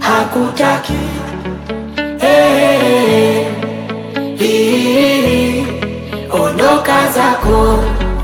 hakutaki hey, hii, ondoka zako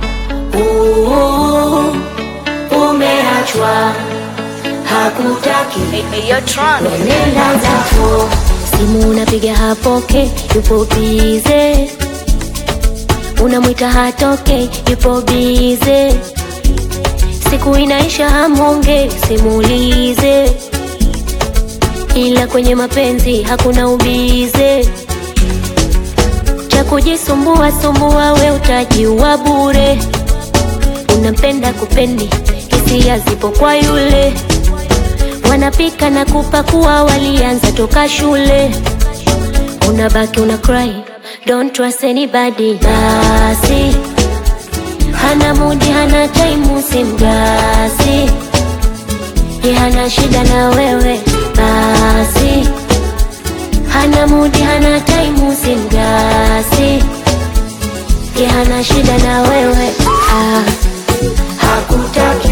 uh, umeachwa hakutaki nenda zako simu unapiga hapoke, yupo bize, unamwita hatoke, yupo bize, siku inaisha hamonge, simulize, ila kwenye mapenzi hakuna ubize, cha kujisumbua sumbua, we utajiua bure, unampenda kupendi, hisia zipo kwa yule wanapika na kupakua, walianza toka shule. Unabaki una cry, don't trust anybody. Basi hana mudi, hana time, simgasi ye hana shida na wewe. Basi hana mudi, hana time, simgasi ye hana shida na wewe ah. hakutaki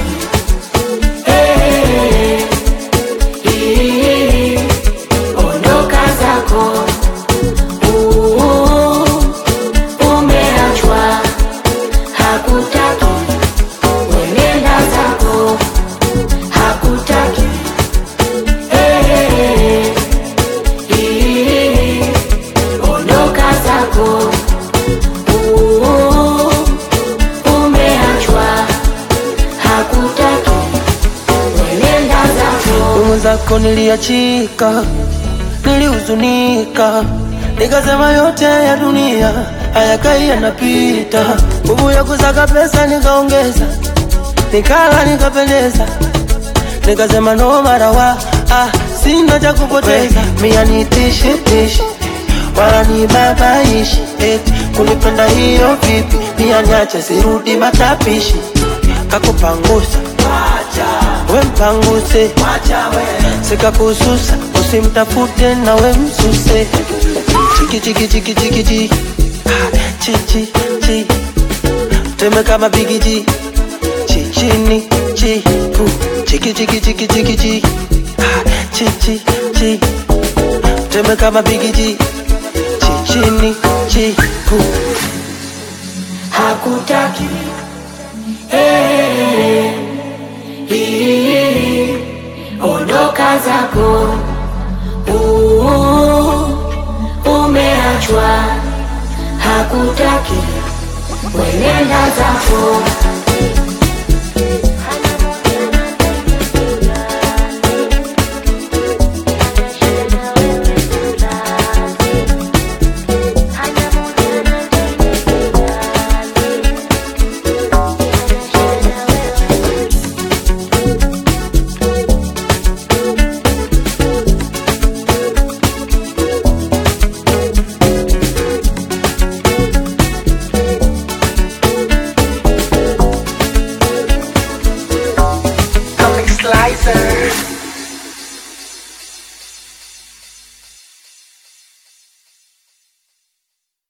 hey, hii, ondoka zako uh, umeachwa hakutaki wenenda zako hakutaki hey, hii, ondoka zako uh, umeachwa hakutaki wenenda zako Nguvu zako niliachika, nilihuzunika, nikasema yote ya dunia hayakai yanapita. Nguvu ya kusaka pesa nikaongeza, nikala nikapendeza, nikasema no marawa ah, sina cha kupoteza. Mia nitishi tishi wala ni babaishi eti kunipenda hiyo vipi? Mia niache sirudi matapishi, kakupangusa we mpanguse sikakususa usimtafute na we msuse chiki chiki chiki chiki chi Ah, chi chi chi teme kama bigiji chi chini chi pu chiki chiki chiki chiki chi Ah, chi chi chi teme kama bigiji chi chini chi pu hakutaki hey, hii, ondoka zako uh, umeachwa hakutaki wenenda zako